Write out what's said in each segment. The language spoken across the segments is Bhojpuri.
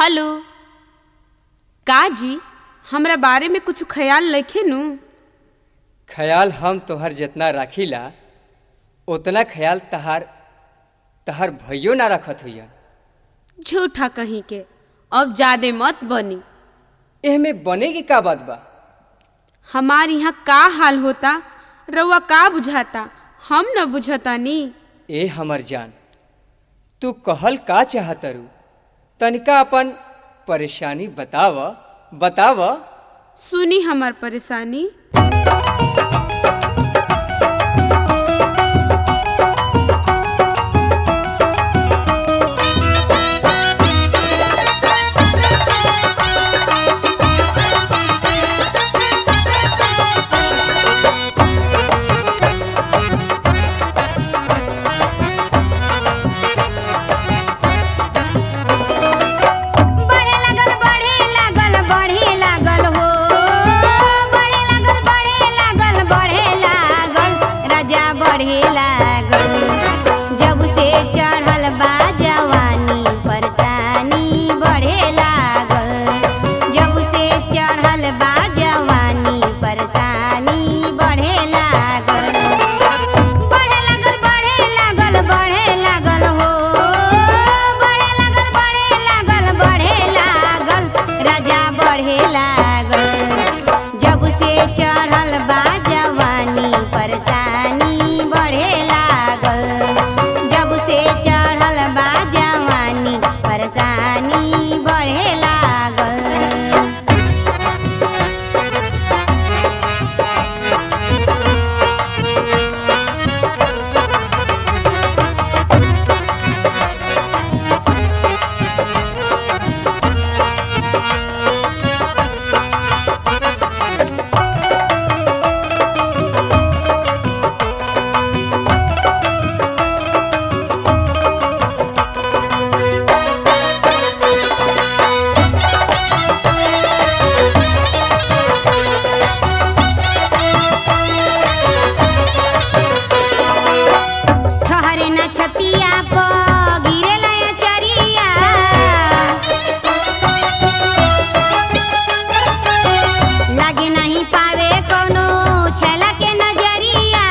हेलो का जी हमरा बारे में कुछ ख्याल रखे नु ख्याल हम तोहर जितना राखीला उतना ख्याल तहार तहार भइयो ना रखत हुई झूठा कहीं के अब ज्यादा मत बनी एहमे बने की का बात बा हमार यहाँ का हाल होता रउआ का बुझाता हम न बुझता नी ए हमर जान तू कहल का चाहतरू तनिका अपन परेशानी बताव बताव सुनी हमार परेशानी बढ़े लागल बढ़े लागल बढ़े लागल हो बढ़े लागल बढ़े लागल बढ़े लागल राजा बढ़े लागल जब से चढ़ल बा जवानी परेशानी बढ़े लागल जब से चढ़ल बा जवानी परेशानी बढ़े लागल बढ़े लागल बढ़े लागल बढ़े लागल हो बढ़े लागल बढ़े लागल बढ़े लागल राजा बढ़े लागल जब से चढ़ल बा जवानी परेशानी बढ़े लागल जब से चढ़ल बा जवानी परेशानी बढ़े लागल ठहरे न छतिया प गिरे चरिया लागे नहीं पावे कोनो छला के नजरिया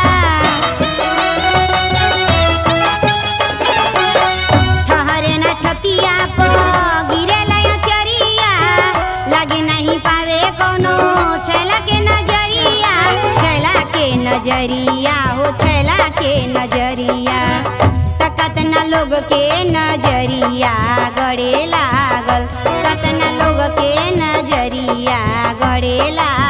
ठहरे न छतिया प गिरे चरिया लागे नहीं पावे कोनो छला के नजरिया छला के नजरिया हो छला के नजरिया त कतना लोग के नजरिया गड़े लागल कतना लोग के नजरिया गड़े लागल